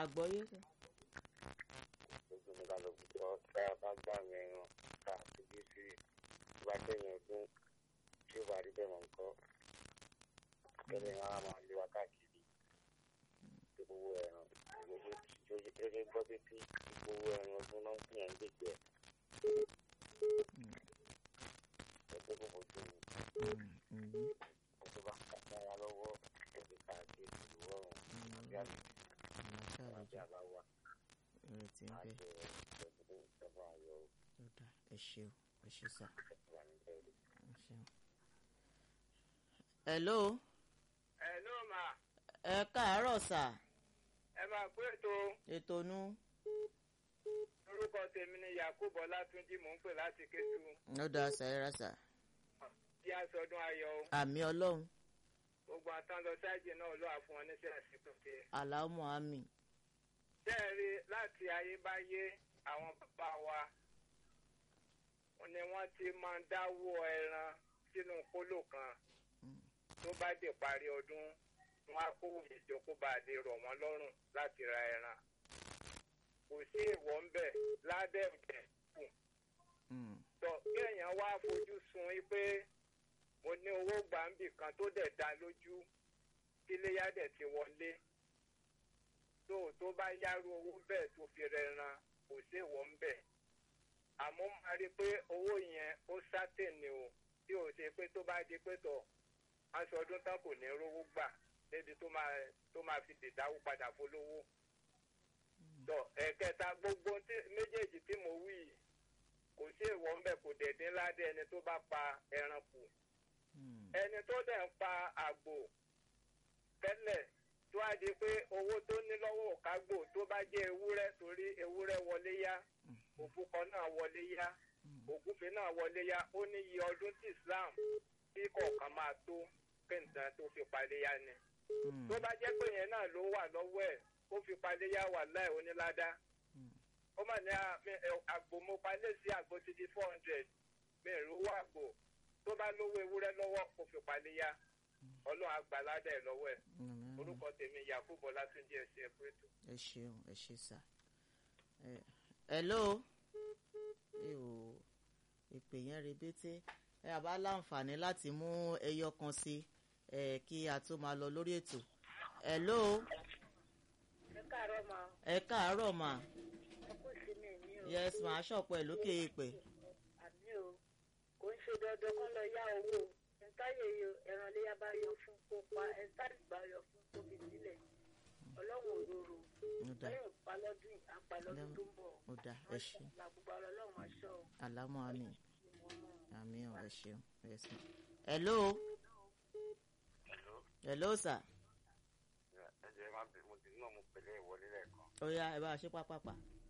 àgbọ́yé sà. gbogbo ní ká lọ gbọ́ tá a bá gbà mí ẹran ká fojú sí tó bá tẹ̀yìn ọdún tí ó bá rí bẹ́ẹ̀ mọ̀ nǹkan kẹ́lẹ́ yẹn á máa lé wa káàkiri tó gbowó ẹran gẹ́gẹ́ gbọ́ pé tí gbowó ẹran ọdún náà ń pín ẹ̀ ń gbèjẹ́ ẹgbẹ́ kò fojú mi tó bá kára lọ́wọ́ ẹ̀jẹ̀ káàkiri ìlú ọ̀run àbí àlejò àti àbáwá ìrètí ń bẹ àṣẹ ìjọba ìjọba ayọ̀ ó dà ẹ ṣeun ẹ ṣe sà wà ní bẹ́ẹ̀ ẹ ṣeun. hello ẹ ló mà ẹ káàárọ̀ sà ẹ máa pé ètò ètò nu orúkọ tèmi ni yakubu ọlátúnjì mò ń pè láti kétu ó dà sà ẹ rà sà bí aṣọdún ayọ̀ o àmì ọlọ́run gbogbo àtàn lọ sáàjì náà ló wà fún wọn níṣẹ́ àsìkò tiẹ̀. aláwọ̀ àmì tẹ́ẹ̀rí láti ayébáyé àwọn bàbá wa ni wọ́n ti máa ń dáwó ẹran sínú kóló kan tó bá dé parí ọdún wọn á kó ìjókòó bá lè rọ̀ wọ́n lọ́rùn láti ra ẹran kò sí ìwọ̀ ń bẹ̀ ládẹ́ ìbẹ̀ kù tọ kéèyàn wá fojú sun yí pé mo ní owó gbàǹbì kan tó dẹ̀ dá lójú tíléyà dẹ̀ ti wọlé tó tó bá yárú owó bẹ́ẹ̀ tó fi rẹ̀ ran kò sí ìwọ̀ ń bẹ̀ àmọ́ máa rí i pé owó yẹn ó sátẹ̀nì o tí ò ṣe pé tó bá di pé tọ̀ aṣọ ọdún tán kò ní rówó gbà débi tó máa tó máa fi dìdáwó padà fólówó tọ ẹ̀kẹta gbogbo tí- méjèèjì tí mo wí yìí kò sí ìwọ ń bẹ kò dẹ̀ dín ládé ẹni tó bá pa ẹran kù ẹni tó dẹ̀ ń pa àgbò tẹ́lẹ̀ tó á di pé owó tó ní lọ́wọ́ òkágbò tó bá jẹ́ ewúrẹ́ torí ewúrẹ́ wọlé yá òbúkọ náà wọlé yá ògúnfe náà wọlé yá ó ní iye ọdún tí Islam tí kọ̀ọ̀kan máa tó kéńtàn tó fi palẹ̀ yá ni tó bá jẹ́ pé yẹn náà ló wà lọ́wọ́ ẹ̀ ó fi palẹ̀ yá wà láì oníládá ó mà ní à- mi- ẹ, àgbò mo palẹ̀ sí àgbò ti di four hundred mi ò rówó àgbò tó bá lówó ewúrẹ́ lọ́wọ́ kó fi palẹ̀ yá ọlọ́run àgbàládà ẹ̀ lọ́wọ́ ẹ̀ orúkọ tèmi yakubu ọlátúnjì ẹ̀sìn ẹ̀pẹ́tù. ẹ ṣeun ẹ ṣe sà ẹ hello ẹ ò ìpè yẹn rebété ẹ àbá láǹfààní láti mú ẹyọ kan sí ẹ kí a tó máa lọ lórí ètò hello ẹ káàárọ̀ ma ẹ káàárọ̀ mà ọkọ ìsinmi mi o yes mà á ṣọ̀pọ̀ ẹ̀ lókè èèpẹ̀ àmì o kò ń ṣe dandan kán lọ yá owó ẹ̀ńtáyé ẹran léyà bá yọ fún kó pa ẹ̀ńtáyé bá yọ fún kó fi sílẹ̀ ọlọ́run òróró ó dà lẹ́yìn ìpalọ́dún yìí, apalọ́dún tó ń bọ̀ ó dà ẹ ṣe làgbùgbà ọlọ́run aṣọ o àlámọ́ àmì ìwọ̀n náà. àmì ọ̀ ẹ ṣeun yes ma hello Hello. hello sà ẹ jẹ́ má bẹ̀ mo ti náà mo pèlè ìwọlé lẹ́ẹ̀kan. ó yá ẹ bá a ṣe pápápá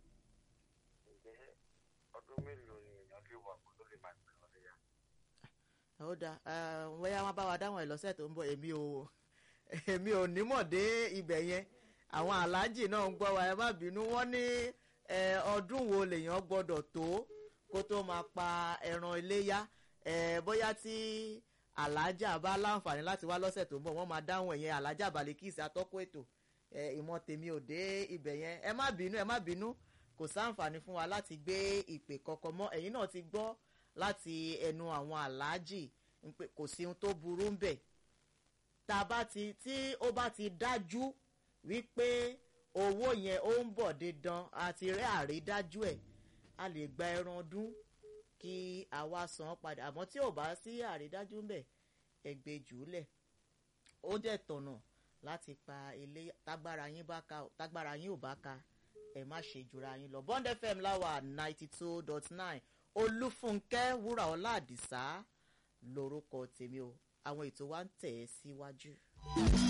ǹjẹ́ ọdún mélòó ni èèyàn lè wà kó tó lè máa gbé wọn léyà? ó dà bóyá wọn bá wa dáhùn ẹ lọ́sẹ̀ tó ń bọ̀ èmi ò èmi ò nímọ̀ dé ibẹ̀ yẹn àwọn aláàjì náà ń gbọ́ wa ẹ má bínú wọ́n ní eh, ọdún wo lèèyàn gbọ́dọ̀ tó kó tó máa pa ẹran iléyá eh, bóyá tí aláàjà bá láǹfààní láti wá lọ́sẹ̀ tó ń bọ̀ wọ́n máa dáhùn ẹ̀yẹn aláàjà balikisi atọ́kọ̀ ètò eh, ìmọ̀ tèmi ò dé ibẹ̀ yẹn ẹ má bínú ẹ má bínú kò sáǹfààní fún wa láti gbé ìpè kọ̀ọ̀kan mọ́ ẹ̀yin náà ti gbọ́ láti ẹnu àwọn aláàjì ń pé kò sí ohun tó burú ń bẹ̀ tá a bá ti tí ó bá ti dájú wípé owó yẹn ó ń bọ̀ dandan àti rẹ́ àrídájú ẹ̀ a lè gba ẹran ọdún kí a wá san án padà àmọ́ tí ò bá sí àrídájú ń bẹ̀ ẹgbẹ́ jùúlẹ̀ ó dẹ̀ tọ̀nà láti pa ilé tágbára yín bá ka tágbára yín ò bá ka ẹ má ṣe jura yín lọ Bond FM láwà ninety two dot nine Olúfúnkẹ́ Wúràọlá Àdìsá lórúkọ tèmi o àwọn ètò wa ń tẹ̀ ẹ́ síwájú.